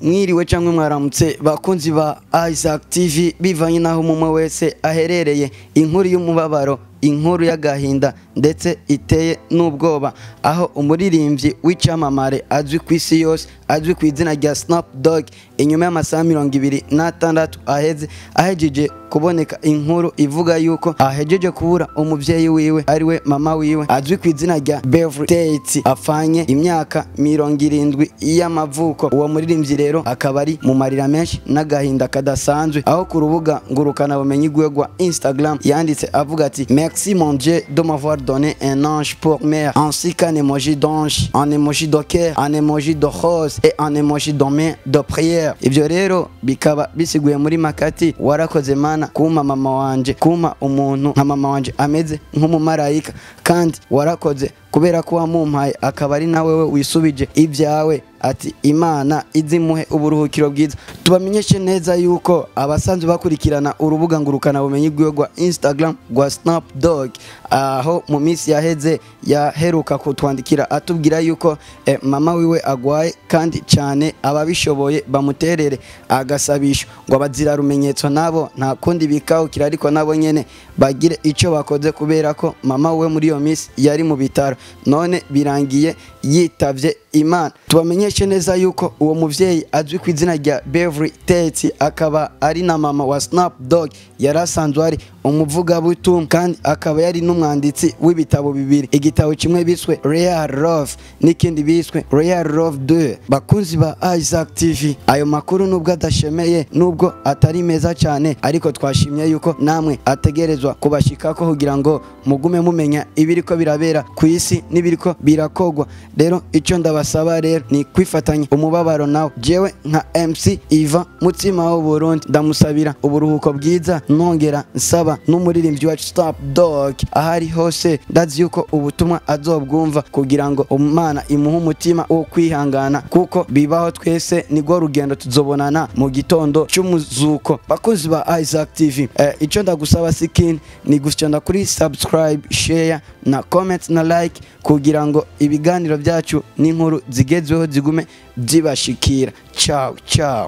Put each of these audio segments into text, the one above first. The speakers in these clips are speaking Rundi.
mwiriwe cyangwa mwaramutse bakunzi ba Isaac TV bivanye naho umwe wese aherereye inkuru y'umubabaro inkuru y'agahinda ndetse iteye n'ubwoba aho umuririmbyi w'icyamamare azwi ku isi yose azwi ku izina rya Snoop Dogg inyuma y'amasaha mirongo ibiri n'atandatu aheze ahejeje kuboneka inkuru ivuga yuko ahejeje kubura umubyeyi wiwe ariwe mama wiwe azwi ku izina rya Beverly Tate apfanye imyaka mirongo irindwi y'amavuko uwo muririmbyi rero akaba ari mu marira menshi n'agahinda kadasanzwe aho ku rubuga ngurukana bumenyi rwe rwa Instagram yanditse avuga ati merci mon Dieu de m'avoir donné un ange pour mère ainsi qu'un emoji d'ange un emoji de cœur un emoji de rose et un emoji de main de prière ivyo rero bikaba bisiguye muri makati warakoze mana kuma mama wanje kuma umuntu nka mama wanje ameze nk'umumarayika kandi warakoze kubera ko wamumpaye akaba ari nawe we wisubije ibyawe ati imana izimuhe uburuhukiro bwiza tubamenyeshe neza yuko abasanzwe bakurikirana urubuga ngurukana bumenyi rwiwe rwa instagram rwa snap dog aho mu minsi yaheze yaheruka kutwandikira atubwira yuko eh, mama wiwe agwaye kandi cyane ababishoboye bamuterere agasabisho ngo abazira rumenyetso nabo nta kundi bikawukira ariko nabo nyene bagire icyo bakoze kubera ko mama we muri iyo minsi yari mu bitaro none birangiye yitavye imana tubamenyeshe neza yuko uwo muvyeyi azwi ku izina rya Beverly Tate akaba ari na mama wa Snoop Dogg yari asanzwe ari umuvugabutumwa kandi akaba yari n'umwanditsi w'ibitabo bibiri igitabo kimwe biswe Real Love n'ikindi biswe Real Love 2 bakunzi ba Isaac TV ayo makuru nubwo adashemeye nubwo atari meza cyane ariko twashimye yuko namwe ategerezwa kubashikako kugira ngo mugume mumenya ibiriko birabera ku isi n'ibiriko birakogwa rero icyo ndabasaba rero ni kwifatanya umubabaro nawe jewe nka MC Iva mutima wo Burundi ndamusabira uburuhuko bwiza nongera nsaba n'umuririmbyi wa Stop Dog ahari hose ndazi yuko ubutumwa azobwumva kugira ngo umana imuhe umutima wo kwihangana kuko bibaho twese nigwo rugendo tuzobonana mu gitondo cy'umuzuko bakunzi ba Isaac TV eh, icyo ndagusaba sikini ni gusyonda kuri subscribe share na comment na like kugira ngo ibiganiro byacu n'inkuru zigezweho zigume zibashikira ciao ciao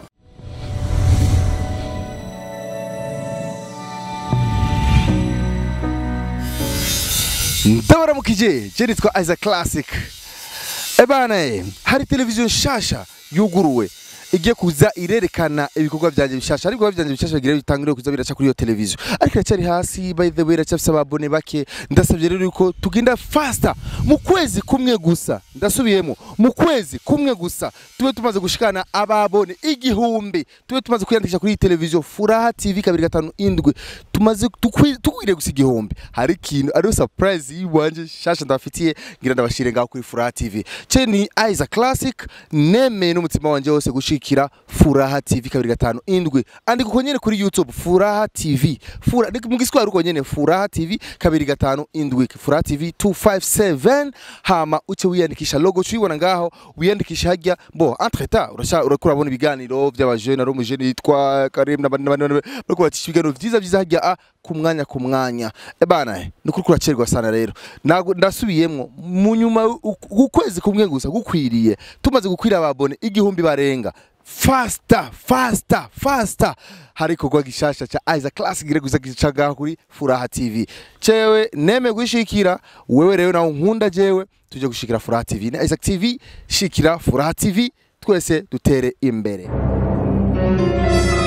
ndabaramukije je nitwa Isaac Classic ebana eh, hari televiziyo nshasha yuguruwe igiye kuza irerekana ibikorwa byanjye bishasha ariko byanjye bishasha bigira bitangire kuza biraca kuri iyo televiziyo ariko iracyari hasi by the way iracyafise ababone bake ndasabye rero yuko tugenda faster mu kwezi kumwe gusa ndasubiyemo mu kwezi kumwe gusa tube tumaze gushikana ababone igihumbi tube tumaze kwiyandikisha kuri iyi televiziyo furaha tv kabiri gatanu indwi tumaze tukwi- tukwiriye gusa igihumbi hari ikintu ariyo surprise yiwanje shasha ndabafitiye ngira ndabashire ngaho kuri furaha tv ce ni Isaac Classic nemeye n'umutima wanje wose gushikira furaha tv kabiri gatanu indwi andika uko nyene kuri youtube furaha tv Fura, ni- mu giswahili uko nyene furaha tv kabiri gatanu indwi furaha tv 257 hama uce wiyandikisha logo cuyibona ngaho wiyandikisha hajya bo entre temps urasha urako urabona ibiganiro by'abajene ari umujene yitwa Karim n'abandi n'abandi bariko batisha ibiganiro vyiza vyiza hajya a ku mwanya ku mwanya ebana ni kuri kuracerwa sana rero Nago- ndasubiyemwo mu nyuma u- ukwezi kumwe gusa gukwiriye tumaze gukwira ababone igihumbi barenga fasta fasta fasta hari ikorwa gishasha ca Isaac Classic gire gusa gicaga kuri Furaha TV cewe neme gushikira wewe rero nawe nkunda jewe tuje gushikira Furaha TV na Isaac TV shikira Furaha TV twese dutere imbere